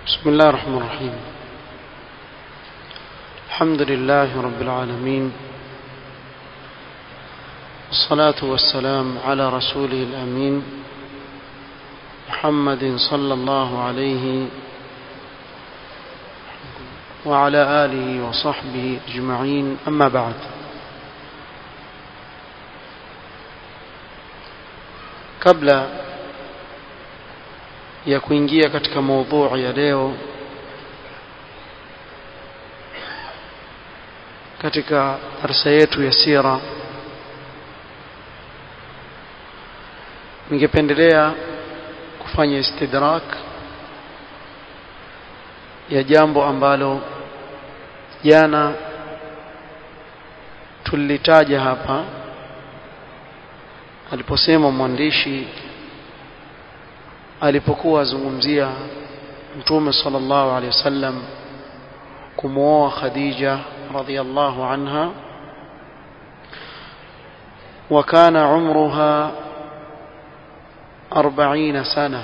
بسم الله الرحمن الرحيم الحمد لله رب العالمين والصلاة والسلام على رسوله الأمين محمد صلى الله عليه وعلى آله وصحبه أجمعين أما بعد kabla ya kuingia katika maudhui ya leo katika darsa yetu ya sira ningependelea kufanya istidrak ya jambo ambalo jana tulitaja hapa aliposema mwandishi alipokuwa azungumzia mtume sallallahu alaihi wasallam kumwoa Khadija radhiyallahu anha وكان عمرها أربعين سنة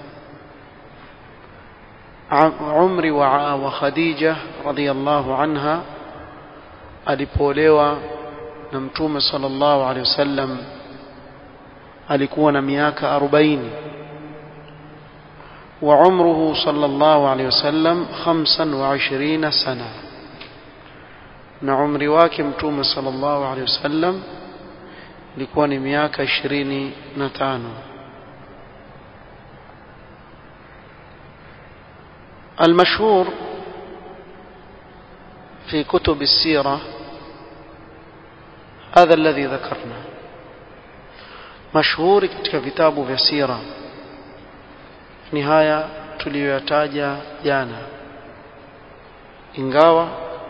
عمري وخديجة رضي الله عنها alipolewa na mtume sallallahu alaihi wasallam alikuwa na miaka 40 wa umruhu sallallahu alaihi wasallam 25 sana na umri wake mtume sallallahu alaihi wasallam ilikuwa ni miaka 25 المشهور في كتب السيرة هذا الذي ذكرنا mashuhuri katika vitabu vya sira ni haya tuliyoyataja jana ingawa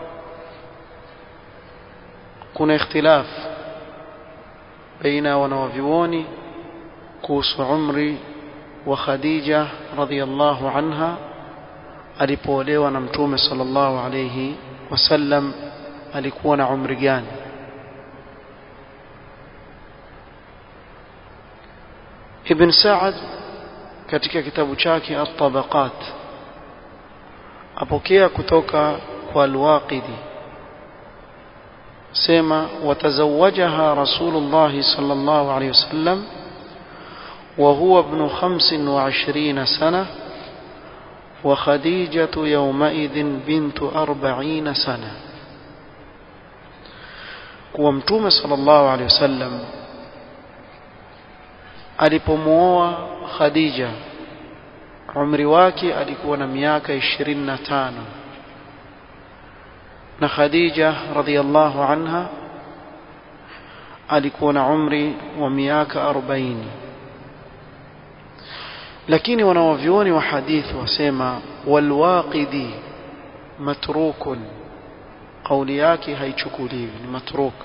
kuna ikhtilaf baina ya wanawavyuoni kuhusu umri wa Khadija radhiyallahu anha alipoolewa na mtume sallallahu alayhi wasallam alikuwa na umri gani Ibn Sa'ad katika kitabu chake At-Tabaqat apokea kutoka kwa Al-Waqidi sema watazawajaha Rasulullah sallallahu alayhi wasallam wa huwa ibn 25 sana wa Khadijatu yawmaidhin bintu 40 sana kuwa mtume sallallahu alayhi wasallam alipomuoa Khadija umri wake alikuwa na miaka 25 na Khadija radhiallahu anha alikuwa na umri wa miaka 40 lakini wanawavyuoni wa hadithi wasema walwaqidi matrukun kauli yake haichukuliwi ni matruk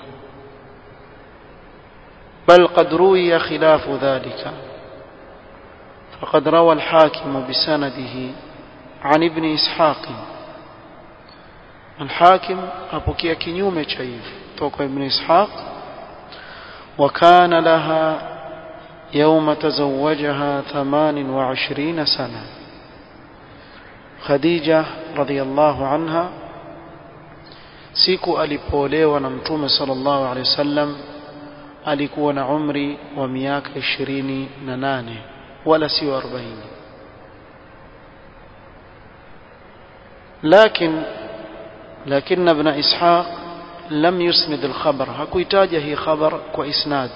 بل قد روي خلاف ذلك فقد روى الحاكم بسنده عن ابن إسحاق الحاكم أبوكي كنيوم شيف توقع ابن إسحاق وكان لها يوم تزوجها ثمان وعشرين سنة خديجة رضي الله عنها siku alipolewa na mtume sallallahu alaihi wasallam alikuwa na umri wa miaka ishirini na nane wala sio arobaini لكن لكن ابن إسحاق لم يسند الخبر هكويتاج هي خبر وإسناد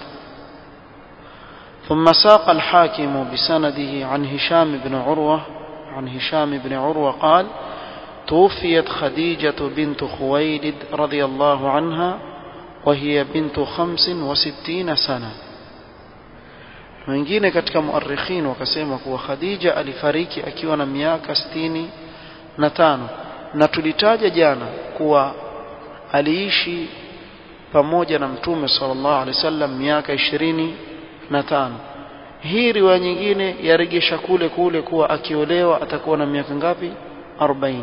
ثم ساق الحاكم بسنده عن هشام بن عروة عن هشام بن عروة قال توفيت خديجة بنت خويلد رضي الله عنها وهي بنت خمس وستين سنة wengine katika muarikhin wakasema kuwa Khadija alifariki akiwa na miaka sitini na tano na tulitaja jana kuwa aliishi pamoja na mtume sallallahu alaihi wasallam miaka ishirini na tano hii riwaya nyingine yaregesha kule kule kuwa akiolewa atakuwa na miaka ngapi 40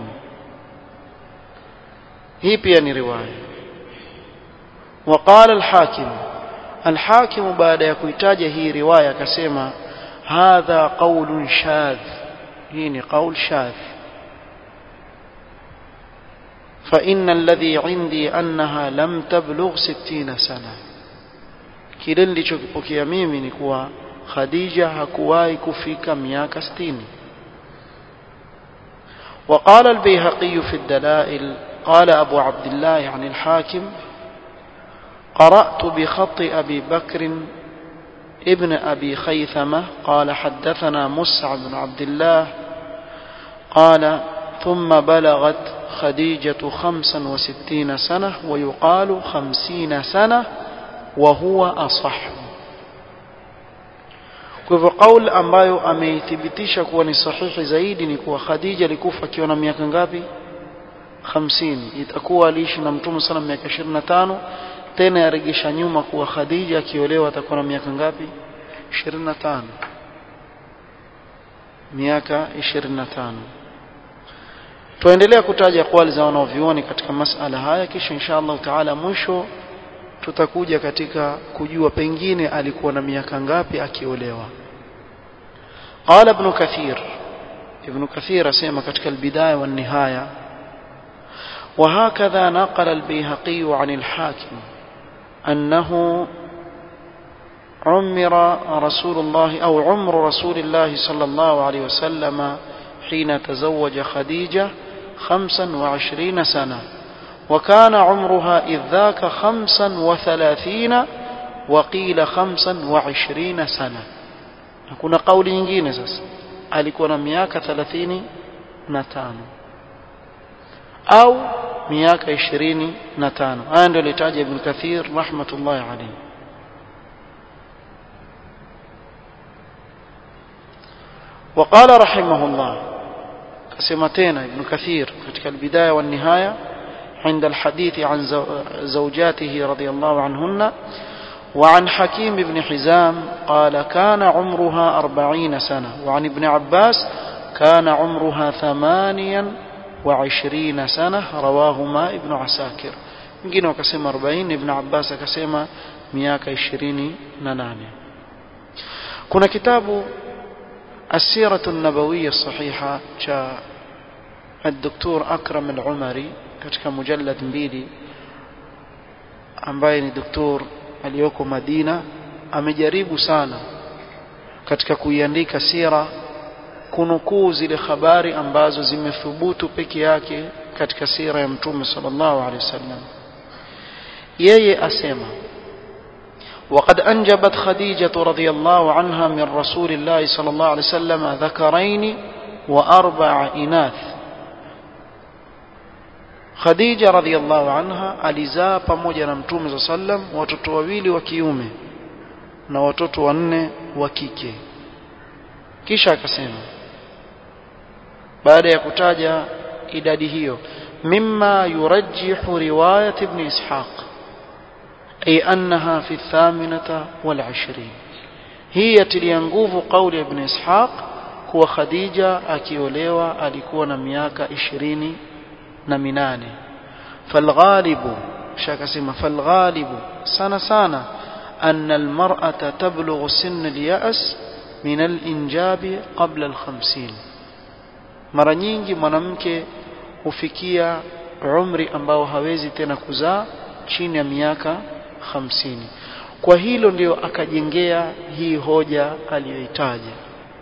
hii pia ni riwaya وقال الحاكم الحاكم بعد ya kuitaja hii riwaya akasema hadha qaulun shadh hii ni qaul shadh فإن الذي عندي أنها لم تبلغ ستين سنة kile nilichokipokea mimi ni kuwa Khadija hakuwahi kufika miaka 60 وقال البيهقي في الدلائل قال أبو عبد الله عن الحاكم قرأت بخط أبي بكر ابن أبي خيثمة قال حدثنا مسعى بن عبد الله قال ثم بلغت خديجة خمسا وستين سنة ويقال خمسين سنة وهو أصح kwa hivyo qaul ambayo ameithibitisha kuwa ni sahihi zaidi ni kuwa Khadija alikufa akiwa na miaka ngapi 50 itakuwa aliishi na mtume sana miaka 25 tena yaregesha nyuma kuwa Khadija akiolewa atakuwa na miaka ngapi 25 miaka 25 tuendelea kutaja kwali za wanaovioni katika masala haya kisha insha Allah taala mwisho tutakuja katika kujua pengine alikuwa na miaka ngapi akiolewa قال ابن كثير ابن كثير اسمع katika البدايه والنهايه وهكذا نقل البيهقي عن الحاكم أنه عمر رسول الله أو عمر رسول الله صلى الله عليه وسلم حين تزوج خديجة خمسا وعشرين سنة وكان عمرها إذ ذاك خمسا وثلاثين وقيل خمسا وعشرين سنة kuna kauli nyingine sasa alikuwa na miaka 35 au miaka 25 haya ndio litaja ibn kathir rahmatullahi alayhi وقال رحمه الله كسمتين ابن كثير ketika البداية والنهاية عند الحديث عن زوجاته رضي الله عنهن وعن حكيم بن حزام قال كان عمرها أربعين سنة وعن ابن عباس كان عمرها ثمانيا وعشرين سنة رواهما ابن عساكر mwingine wakasema 40 ibn abbas akasema miaka 28 kuna kitabu السيرة النبوية الصحيحة cha الدكتور أكرم العمري katika mujallad mbili ambaye ni doktor aliyoko Madina amejaribu sana katika kuiandika sira kunukuu zile habari ambazo zimethubutu peke yake katika sira ya mtume sallallahu alaihi wasallam yeye asema وقد أنجبت خديجة رضي الله عنها من رسول الله صلى الله عليه وسلم ذكرين وأربع إناث Khadija radhiallahu anha alizaa pamoja na Mtume za sallam watoto wawili wa kiume na watoto wanne wa kike. Kisha akasema baada ya kutaja idadi hiyo mimma yurajjihu riwayat ibn Ishaq ay annaha fi thaminata wal ashrin hii yatilia nguvu kauli ya ibn Ishaq kuwa Khadija akiolewa alikuwa na miaka ishirini na minane falghalibu shakasema falghalibu sana sana أن المرأة تبلغ سن اليأس من الإنجاب قبل الخمسين mara nyingi mwanamke hufikia umri ambao hawezi tena kuzaa chini ya miaka hamsini kwa hilo ndio akajengea hii hoja aliyoitaja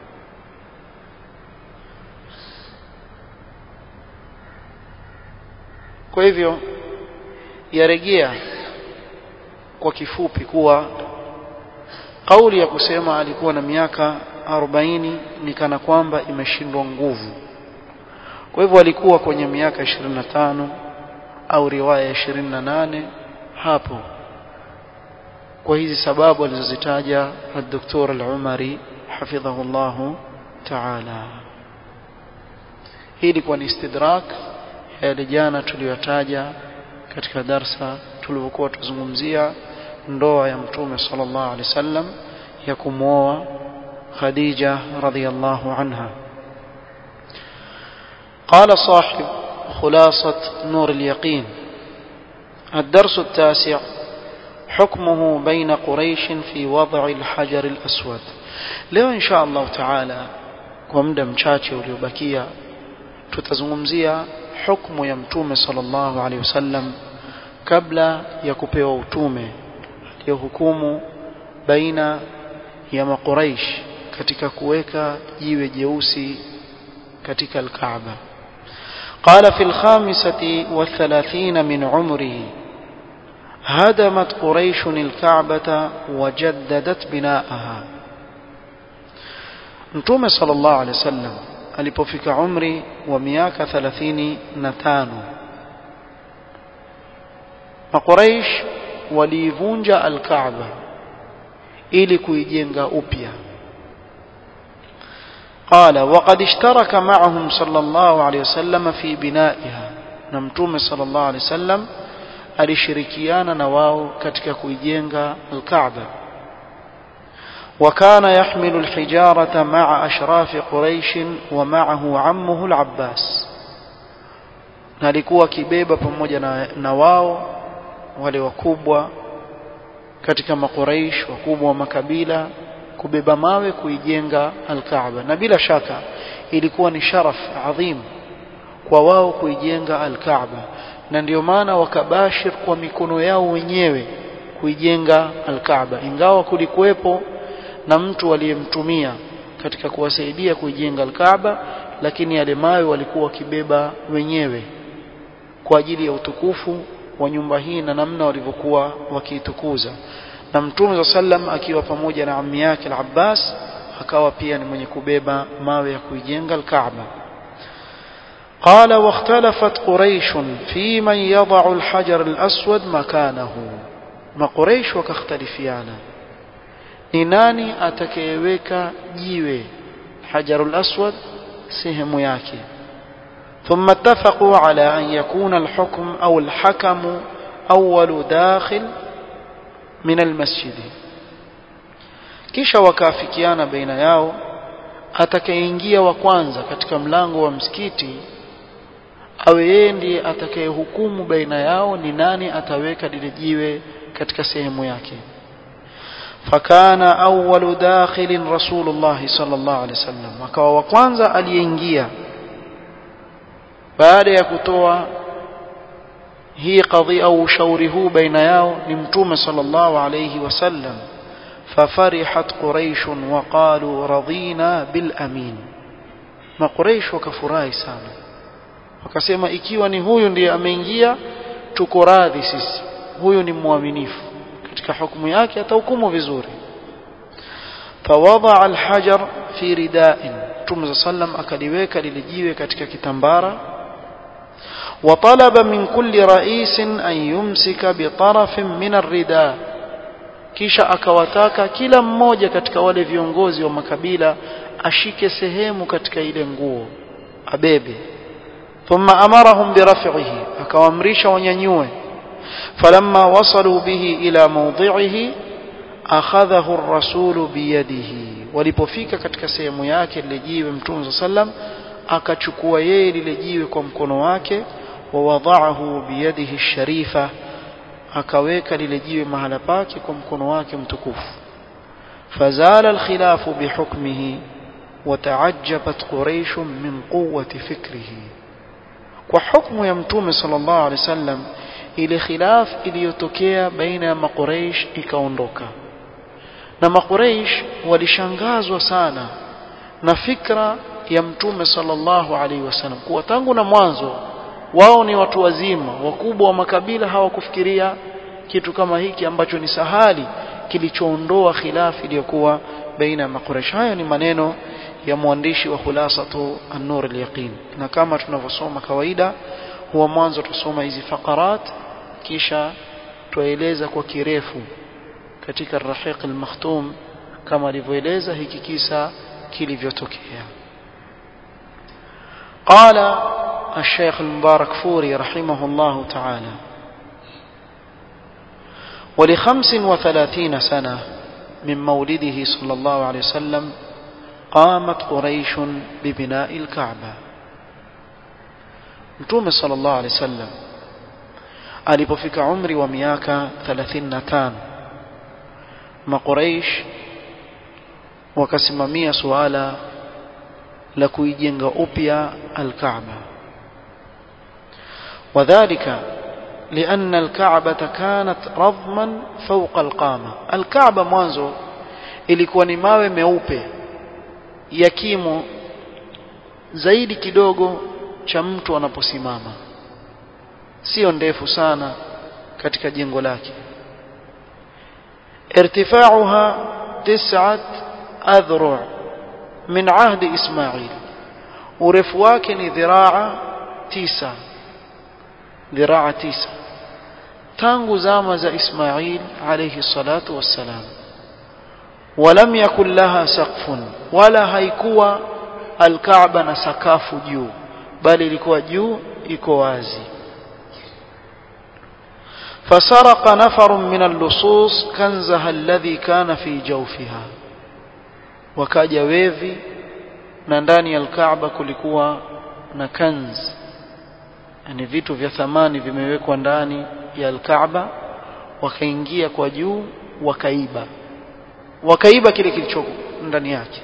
kwa hivyo yarejea kwa kifupi kuwa kauli ya kusema alikuwa na miaka 40 ni kana kwamba imeshindwa nguvu kwa hivyo alikuwa kwenye miaka 25 au riwaya ya 28 hapo kwa hizi sababu alizozitaja الدكتور العمري حفظه الله تعالى hii ilikuwa ni istidrak yale jana tuliyotaja katika darsa tulivyokuwa tuzungumzia ndoa ya mtume sallallahu alaihi wasallam ya kumwoa Khadija radhiyallahu anha قال صاحب خلاصة نور اليقين الدرس التاسع حكمه بين قريش في وضع الحجر الأسود leo insha Allah taala kwa muda mchache uliobakia tutazungumzia hukumu ya mtume sallallahu alaihi wasallam kabla ya kupewa utume aliyohukumu baina ya makuraish katika kuweka jiwe jeusi katika al-Kaaba قال في الخامسة والثلاثين من عمره هدمت قريش الكعبة وجددت بناءها Mtume sallallahu alaihi wasallam alipofika umri wa miaka 35 Makuraish waliivunja al-Kaaba ili kuijenga upya قال وقد اشترك معهم صلى الله عليه وسلم في بنائها na mtume صلى الله عليه وسلم alishirikiana na wao katika kuijenga al-Kaaba وكان يحمل الحجارة مع أشراف قريش ومعه عمه العباس alikuwa kibeba pamoja na, na wao wale wakubwa katika makuraish wakubwa wa makabila kubeba mawe kuijenga al-Kaaba na bila shaka ilikuwa ni sharaf adhim kwa wao kuijenga al-Kaaba na ndio maana wakabashir kwa mikono yao wenyewe kuijenga al-Kaaba ingawa kulikuwepo na mtu aliyemtumia katika kuwasaidia kuijenga al-Kaaba lakini yale mawe walikuwa wakibeba wenyewe kwa ajili ya utukufu wa nyumba hii na namna walivyokuwa wakiitukuza na mtume za sallam akiwa pamoja na ammi yake al-Abbas akawa pia ni mwenye kubeba mawe ya kuijenga al-Kaaba قال واختلفت قريش في من يضع الحجر الأسود مكانه ما قريش وكاختلفيانا ni nani atakayeweka jiwe hajarul aswad sehemu yake ثم اتفقوا على أن يكون الحكم أو الحكم أول داخل من المسجد kisha wakaafikiana baina yao atakayeingia wa kwanza katika mlango wa msikiti awe yeye ndiye atakayehukumu baina yao ni nani ataweka lile jiwe katika sehemu yake فكان أول داخل رسول الله صلى الله عليه وسلم akawa wa kwanza aliyeingia baada ya kutoa hii kadhia au ushauri huu baina yao ni mtume sallallahu alayhi wasallam ففرحت قريش وقالوا رضينا بالأمين ما قريش wakafurahi sana wakasema ikiwa ni huyu ndiye ameingia tuko radhi sisi huyu ni mwaminifu katika hukumu yake atahukumu vizuri fawadha alhajar fi rida'in Mtume sallam akaliweka lile jiwe katika kitambara وطلب من كل رئيس أن يمسك بطرف من الرداء kisha akawataka kila mmoja katika wale viongozi wa makabila ashike sehemu katika ile nguo abebe thumma amarahum biraf'ihi akawaamrisha wanyanyue فلما وصلوا به إلى موضعه أخذه الرسول بيده walipofika katika sehemu yake lile jiwe mtume sallam akachukua yeye lile jiwe kwa mkono wake wawadhaahu biyadihi sharifa akaweka lile jiwe mahala pake kwa mkono wake mtukufu fazala alkhilafu bihukmihi وتعجبت قريش من قوة فكره وحكم يا متوم صلى الله عليه وسلم ile khilaf iliyotokea baina ya maqureish ikaondoka na maqureish walishangazwa sana na fikra ya mtume sallallahu alaihi wasallam kuwa tangu na mwanzo wao ni watu wazima wakubwa wa makabila hawakufikiria kitu kama hiki ambacho ni sahali kilichoondoa khilaf iliyokuwa baina ya maqureish haya ni maneno ya mwandishi wa khulasatu an-nur al-yaqin na kama tunavyosoma kawaida huwa mwanzo tusoma hizi faqarat kisha tueleza kwa kirefu katika rahiq al-makhtum kama alivyoeleza hiki kisa kilivyotokea قال الشيخ المبارك فوري رحمه الله تعالى ولخمس وثلاثين سنة من مولده صلى الله عليه وسلم قامت قريش ببناء الكعبة Mtume sallallahu alaihi wasallam alipofika umri wa miaka 35 Makuraish wakasimamia suala la kuijenga upya al-Kaaba وذلك لأن الكعبة كانت رضما فوق القامة الكعبة mwanzo ilikuwa ni mawe meupe ya kimo zaidi kidogo cha mtu anaposimama sio ndefu sana katika jengo lake irtifauha tis'at adhru' min ahdi Ismail urefu wake ni dhiraa tisa dhiraa tisa tangu zama za Ismail alayhi salatu wassalam ولم يكن لها سقف ولا haikuwa alkaaba na sakafu juu bali ilikuwa juu iko wazi فسرق نفر من اللصوص كنزها الذي كان في جوفها wakaja wevi na ndani ya alkaaba kulikuwa na kanz yani vitu vya thamani vimewekwa ndani ya alkaaba wakaingia kwa juu wakaiba wakaiba kile kilicho ndani yake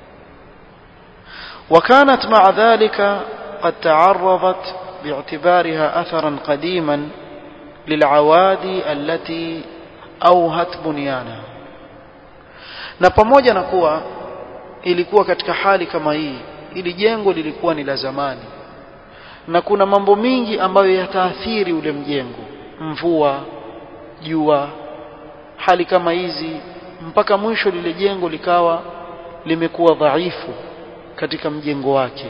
وكانت مع ذلك قد تعرضت باعتبارها أثرا قديما للعوادي التي أوهت بنيانها na pamoja na kuwa ilikuwa katika hali kama hii ili jengo lilikuwa ni la zamani na kuna mambo mingi ambayo yataathiri ule mjengo mvua jua hali kama hizi mpaka mwisho lile jengo likawa limekuwa dhaifu katika mjengo wake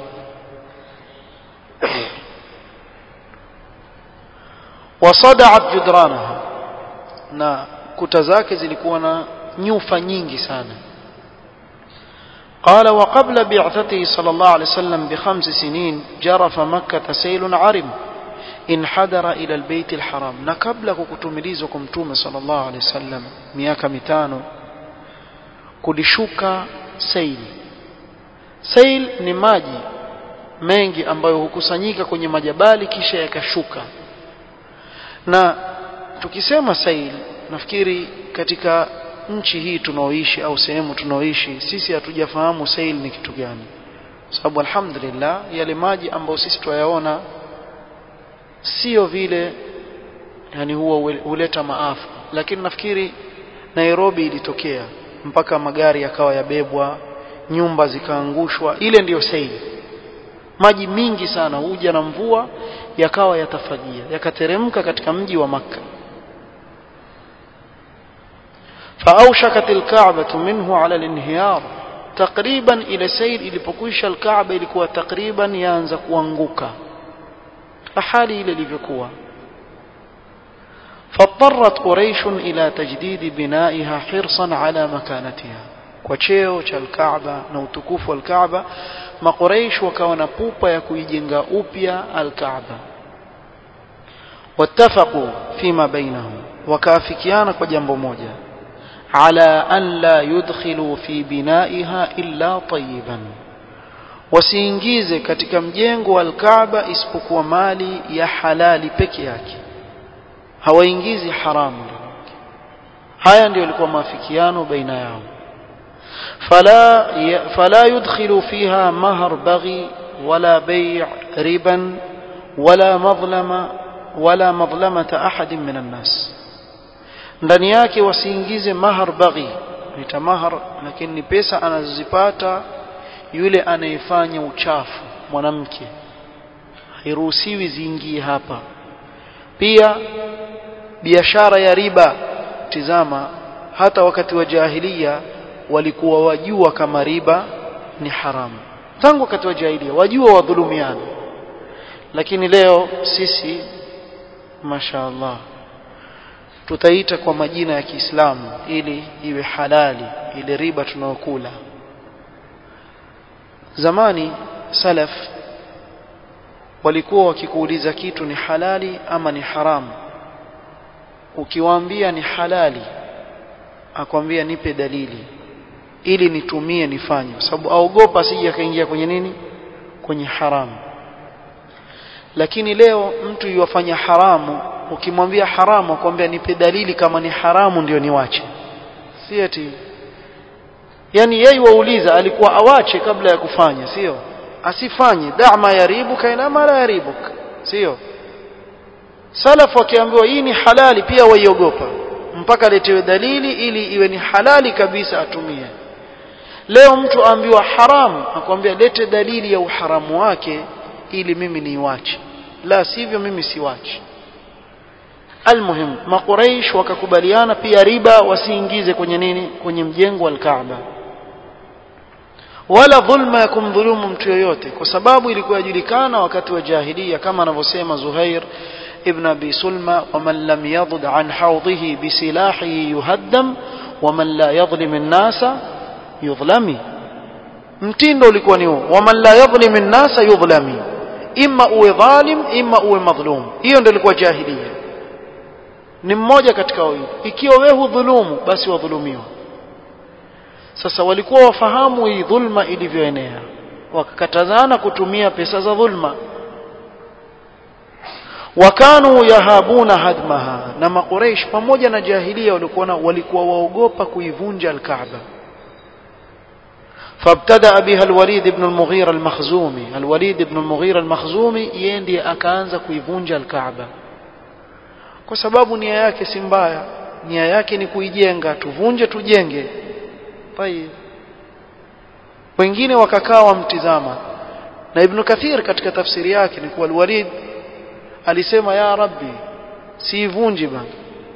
wasadaat judranaha na kuta zake zilikuwa na nyufa nyingi sana قال وقبل بعثته صلى الله عليه وسلم بخمس سنين جرف مكة سيل عرم انحدر إلى البيت الحرام na kabla kukutumilizwa kwa mtume صلى الله عليه وسلم miaka mitano kulishuka sail sail ni maji mengi ambayo hukusanyika kwenye majabali kisha yakashuka na tukisema sail nafikiri katika nchi hii tunaoishi au sehemu tunaoishi sisi hatujafahamu sail ni kitu gani sababu alhamdulillah yale maji ambayo sisi tuyaona sio vile yani huwa huleta maafa lakini nafikiri Nairobi ilitokea mpaka magari yakawa yabebwa nyumba zikaangushwa ile ndiyo sail maji mingi sana huja na mvua yakawa yatafagia yakateremka katika mji wa maka فأوشكت الكعبة منه على الانهيار تقريبا إلى سيل ilipokwisha الكعبة ilikuwa takriban yaanza kuanguka hali ile ilivyokuwa فاضطرت قريش إلى تجديد بنائها حرصا على مكانتها kwa cheo cha Al-Kaaba na utukufu wa Al-Kaaba maqureish wakawa na pupa ya kuijenga upya Al-Kaaba wattafaqu fima bainahum wakaafikiana kwa jambo moja ala an la yudkhilu fi binaiha illa tayyiban wasiingize katika mjengo wa Al-Kaaba isipokuwa mali ya halali peke yake hawaingizi haramu haya ndio ilikuwa maafikiano baina yao فلا فلا يدخل فيها مهر بغي ولا بيع ربا ولا مظلمة ولا مظلمة أحد من الناس ndani yake wasiingize mahar baghi nita mahar lakini ni pesa anazozipata yule anayefanya uchafu mwanamke hairuhusiwi ziingie hapa pia biashara ya riba tizama hata wakati wa jahiliya walikuwa wajua kama riba ni haramu tangu wakati wa jahiliya wajua wadhulumiana lakini leo sisi mashaallah tutaita kwa majina ya Kiislamu ili iwe halali ile riba tunayokula zamani salaf walikuwa wakikuuliza kitu ni halali ama ni haramu ukiwaambia ni halali akwambia nipe dalili ili nitumie nifanye kwa sababu aogopa asije akaingia kwenye nini kwenye haramu lakini leo mtu yuwafanya haramu ukimwambia haramu akwambia nipe dalili kama ni haramu ndio niwache si ati yani yeye wauliza alikuwa awache kabla ya kufanya sio asifanye da'ma yaribuka ila ma la yaribuk sio salaf wakiambiwa hii ni halali pia waiogopa mpaka letewe dalili ili iwe ni halali kabisa atumie leo mtu aambiwa haram akwambia lete dalili ya uharamu wake ili mimi niiwache la sivyo mimi siwachi almuhim makuraish wakakubaliana pia riba wasiingize kwenye nini kwenye mjengo wa Kaaba wala dhulma ya kumdhulumu mtu yoyote kwa sababu ilikuwa yajulikana wakati wa jahiliya kama anavyosema Zuhair ibn Abi Sulma waman lam yadud an hawdihi bisilahihi yuhaddam waman la yadhlim an-nasa yudhlami mtindo ulikuwa ni huo waman la yadhlim an-nasa yudhlami imma uwe dhalim imma uwe madhlum hiyo ndio ilikuwa jahiliya ni mmoja katika wawili ikiwa wewe hudhulumu basi wadhulumiwa sasa walikuwa wafahamu hii dhulma ilivyoenea wakakatazana kutumia pesa za dhulma wakanu yahabuna hadmaha na maqureish pamoja na jahilia walikuwa walikuwa waogopa kuivunja alkaaba فابتدأ بها الوليد بن المغيرة المخزومي الوليد بن المغيرة المخزومي يندي akaanza kuivunja alkaaba kwa sababu nia yake si mbaya nia yake ni kuijenga tuvunje tujenge tayib wengine wakakaa wamtizama na ibn kathir katika tafsiri yake ni kuwa alwalid alisema ya rabbi siivunji bana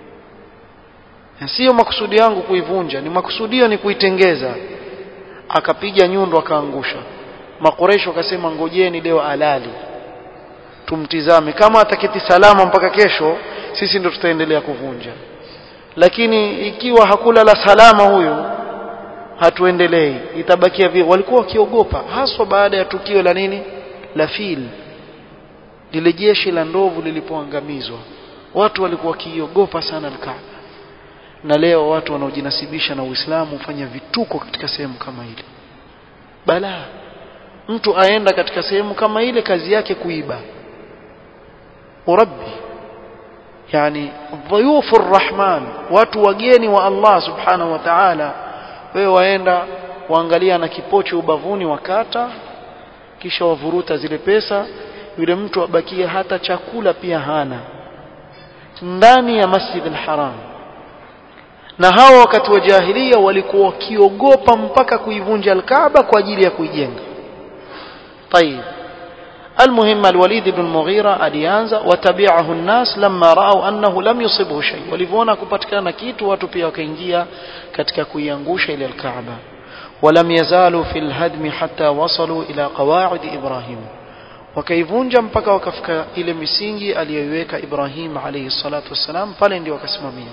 sio makusudi yangu kuivunja ni makusudio ni kuitengeza akapiga nyundo akaangusha makoresho akasema ngojeni leo alali tumtizame kama ataketi salama mpaka kesho sisi ndo tutaendelea kuvunja lakini ikiwa hakula la salama huyu hatuendelei itabakia vile walikuwa wakiogopa haswa baada ya tukio la nini la fil lile jeshi la ndovu lilipoangamizwa watu walikuwa wakiogopa sana alkaaba na leo watu wanaojinasibisha na Uislamu hufanya vituko katika sehemu kama ile bala mtu aenda katika sehemu kama ile kazi yake kuiba urabbi yani dhuyufu rahman watu wageni wa Allah subhanahu wa ta'ala wewe waenda waangalia na kipocho ubavuni wakata kisha wavuruta zile pesa yule mtu abakie hata chakula pia hana ndani ya Masjid al-Haram na hawa wakati wa jahilia walikuwa wakiogopa mpaka kuivunja al-Kaaba kwa ajili ya kuijenga طيب المهم الوليد بن المغيرة alianza watabi'ahu an-nas lamma ra'aw annahu lam yusibhu shay walivyoona kupatikana kitu watu pia wakaingia katika kuiangusha ile al-Kaaba ولم يزالوا في الهدم حتى وصلوا إلى قواعد إبراهيم wakaivunja mpaka wakafika ile misingi aliyoiweka Ibrahim alayhi salatu wassalam pale ndio wakasimamia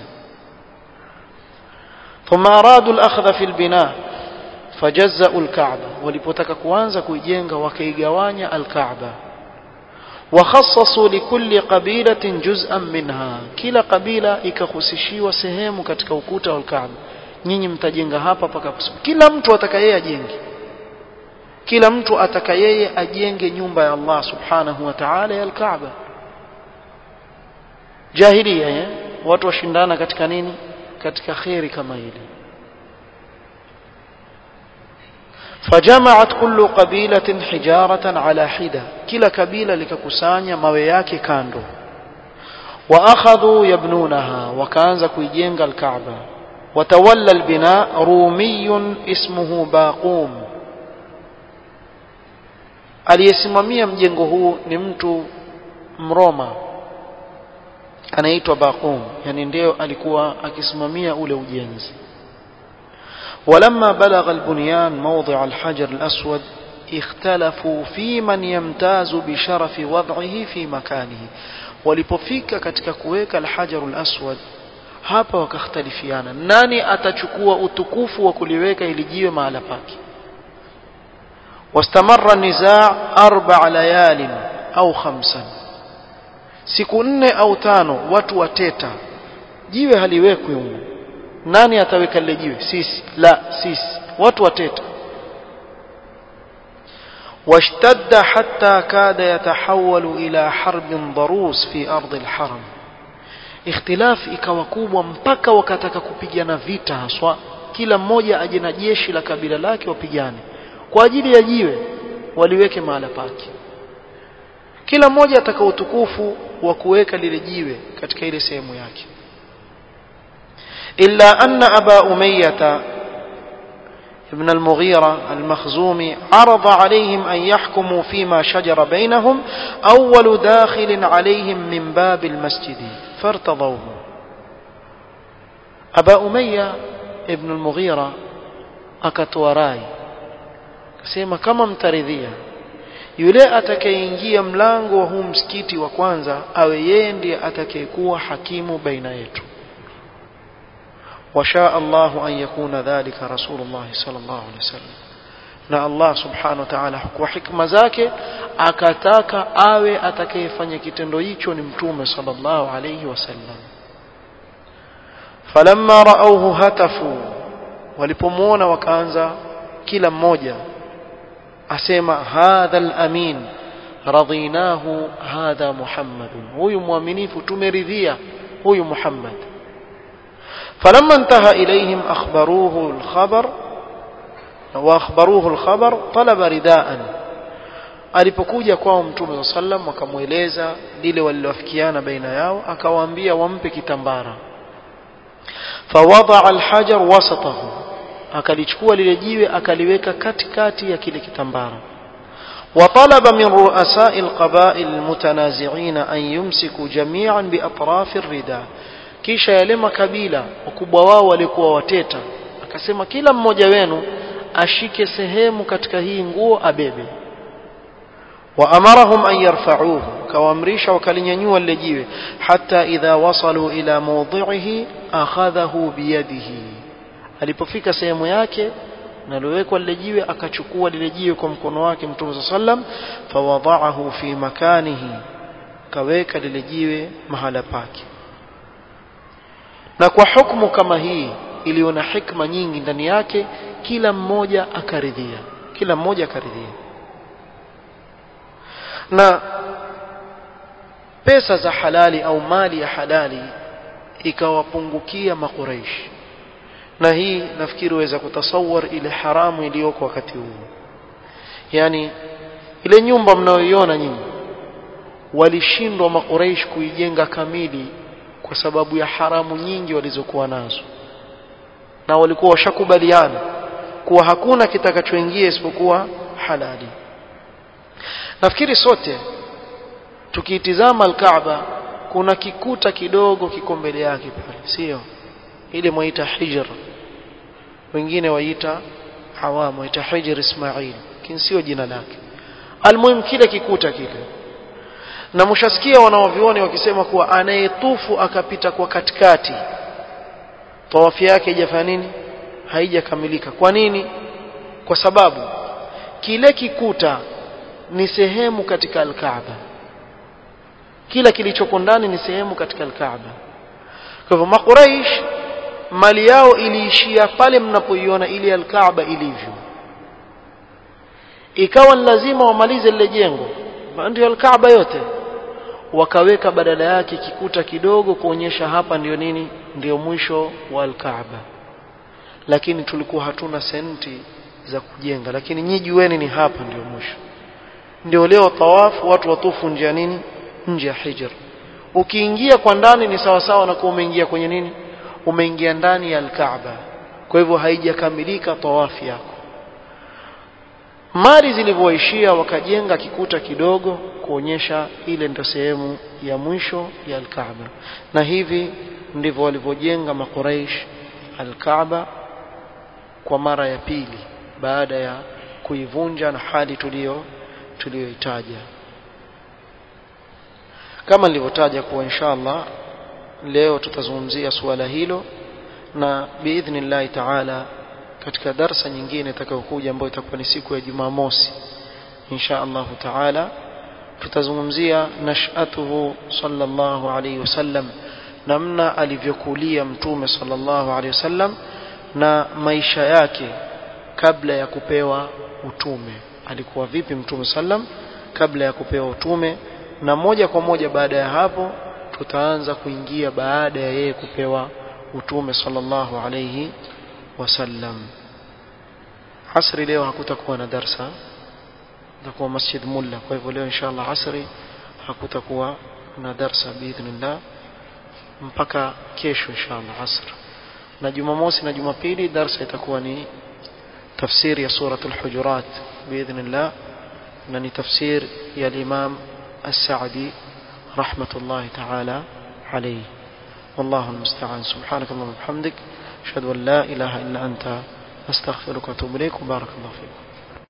ثم أرادوا الأخذ في البناء فجزأوا الكعبة walipotaka kuanza kuijenga wakaigawanya al-Kaaba وخصصوا لكل قبيلة جزءا منها kila kabila ikahusishiwa sehemu katika ukuta wa al-Kaaba nyinyi mtajenga hapa paka kila mtu atakayeye ajenge kila mtu atakayeye ajenge nyumba ya Allah subhanahu wa ta'ala ya al-Kaaba jahiliya eh? watu washindana katika nini katika khairi kama hili فجمعت كل قبيلة حجارة على حدة كلا قبيلة لككسانيا mawe yake kando واخذوا يبنونها وكانza kuijenga الكعبة وتولى البناء رومي اسمه باقوم aliyesimamia mjengo huu ni mtu mroma anaitwa Baqum yani ndio alikuwa akisimamia ule ujenzi ولما بلغ البنيان موضع الحجر الأسود اختلفوا في من يمتاز بشرف وضعه في مكانه walipofika katika kuweka alhajar alaswad hapa wakakhtalifiana nani atachukua utukufu wa kuliweka ili jiwe mahala pake واستمر النزاع أربع ليال أو خمسا siku nne au tano watu wateta jiwe haliwekwi humu nani ataweka lile jiwe sisi la sisi watu wateta واشتد حتى كاد يتحول إلى حرب ضروس في أرض الحرم اختلاف ikawa kubwa mpaka wakataka kupigana vita haswa kila mmoja aje na jeshi la kabila lake wapigane kwa ajili ya jiwe waliweke mahala pake kila mmoja ataka utukufu wa kuweka lile jiwe katika ile sehemu yake illa anna aba umayyah ابن المغيرة المخزومي عرض عليهم أن يحكموا فيما شجر بينهم أول داخل عليهم من باب المسجد فارتضوه أبا أمية ابن المغيرة akatoa kasema kama mtaridhia yule atakayeingia mlango wa huu msikiti wa kwanza awe yeye ndiye atakayekuwa hakimu baina yetu وشاء الله أن يكون ذلك رسول الله صلى الله عليه وسلم na Allah subhanahu wa ta'ala kwa hikma zake akataka awe atakayefanya kitendo hicho ni mtume sallallahu alayhi wasallam falamma raauhu hatafu walipomuona wakaanza kila mmoja asema hadha al-amin radinahu hadha muhammadun huyu muaminifu tumeridhia huyu muhammad فلما انتهى إليهم أخبروه الخبر وأخبروه الخبر طلب رداء alipokuja kwao mtume saa sallam wakamweleza lile walilofikiana baina yao akawaambia wampe kitambara fawadaa alhajar wasatahu akalichukua lile jiwe akaliweka katikati ya kile kitambara وطلب من رؤساء القبائل المتنازعين أن يمسكوا جميعا بأطراف الرداء kisha yale makabila wakubwa wao walikuwa wateta akasema kila mmoja wenu ashike sehemu katika hii nguo abebe waamarahum an yarfa'uhu kawaamrisha wakalinyanyua lile jiwe hata idha wasalu ila mawdhi'ihi akhadhahu biyadihi alipofika sehemu yake nalowekwa lile jiwe akachukua lile jiwe kwa mkono wake mtume sallam fawadha'ahu fi makanihi kaweka lile jiwe mahala pake na kwa hukumu kama hii iliyo na hikma nyingi ndani yake kila mmoja akaridhia kila mmoja akaridhia na pesa za halali au mali ya halali ikawapungukia makuraishi na hii nafikiri uweza kutasawar ile haramu iliyoko wakati huu yani ile nyumba mnayoiona nyinyi walishindwa makuraish kuijenga kamili kwa sababu ya haramu nyingi walizokuwa nazo na walikuwa washakubaliana kuwa hakuna kitakachoingia isipokuwa halali nafikiri sote tukiitizama al-Kaaba kuna kikuta kidogo kiko mbele yake pale sio ile mwaita hijr wengine waita hawamu waita hijr Ismail lakini sio jina lake almuhim kile kikuta kile na mshasikia wanaovioni wakisema kuwa anayetufu akapita kwa katikati tawafu yake haijafanya nini haijakamilika kwa nini kwa sababu kile kikuta ni sehemu katika al-Kaaba kila kilichoko ndani ni sehemu katika al-Kaaba kwa hivyo makuraish mali yao iliishia pale mnapoiona ile al-Kaaba ilivyo ikawa ni lazima wamalize lile jengo ndio al-Kaaba yote wakaweka badala yake kikuta kidogo kuonyesha hapa ndio nini ndio mwisho wa al-Kaaba lakini tulikuwa hatuna senti za kujenga lakini nyinyi jueni ni hapa ndio mwisho ndio leo tawafu watu watufu nje ya nini nje ya hijr ukiingia kwa ndani ni sawa sawa na kuwa umeingia kwenye nini umeingia ndani ya al-Kaaba kwa hivyo haijakamilika tawafu yako mali zilivyoishia wakajenga kikuta kidogo kuonyesha ile ndio sehemu ya mwisho ya al-Kaaba na hivi ndivyo walivyojenga makuraish al-Kaaba kwa mara ya pili baada ya kuivunja na hali tulio tuliyoitaja kama nilivyotaja kuwa inshallah leo tutazungumzia suala hilo na biidhnillahi taala katika darsa nyingine itakayokuja ambayo itakuwa ni siku ya Jumamosi insha Allah taala tutazungumzia nashatuhu sallallahu alayhi wasallam namna alivyokulia mtume sallallahu alayhi wasallam na maisha yake kabla ya kupewa utume alikuwa vipi mtume sallam kabla ya kupewa utume na moja kwa moja baada ya hapo tutaanza kuingia baada ya yeye kupewa utume sallallahu alayhi wasallam asri leo hakutakuwa na darsa itakuwa masjid mulla kwa hivyo leo inshallah asri hakutakuwa kuna darsa biidhnillah mpaka kesho inshallah asr na jumamosi na jumapili darsa itakuwa ni tafsiri ya suratul hujurat biidhnillah na ni tafsir ya imam as-sa'di rahmatullahi ta'ala alayhi والله المستعان سبحانك اللهم وبحمدك اشهد ان لا اله الا انت استغفرك واتوب اليك وبارك الله فيكم